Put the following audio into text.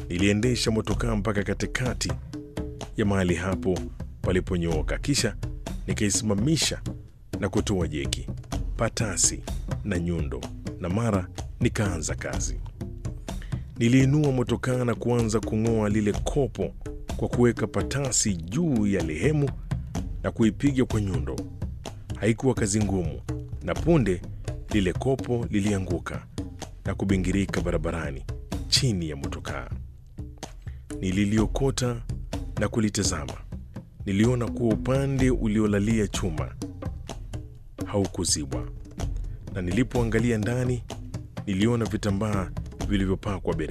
Niliendesha motokaa mpaka katikati ya mahali hapo paliponyooka, kisha nikaisimamisha na kutoa jeki, patasi na nyundo, na mara nikaanza kazi. Niliinua motokaa na kuanza kung'oa lile kopo kwa kuweka patasi juu ya lehemu na kuipiga kwa nyundo. Haikuwa kazi ngumu, na punde lile kopo lilianguka na kubingirika barabarani chini ya motokaa. Nililiokota na kulitazama. Niliona kuwa upande uliolalia chuma haukuzibwa, na nilipoangalia ndani niliona vitambaa vilivyopakwa bere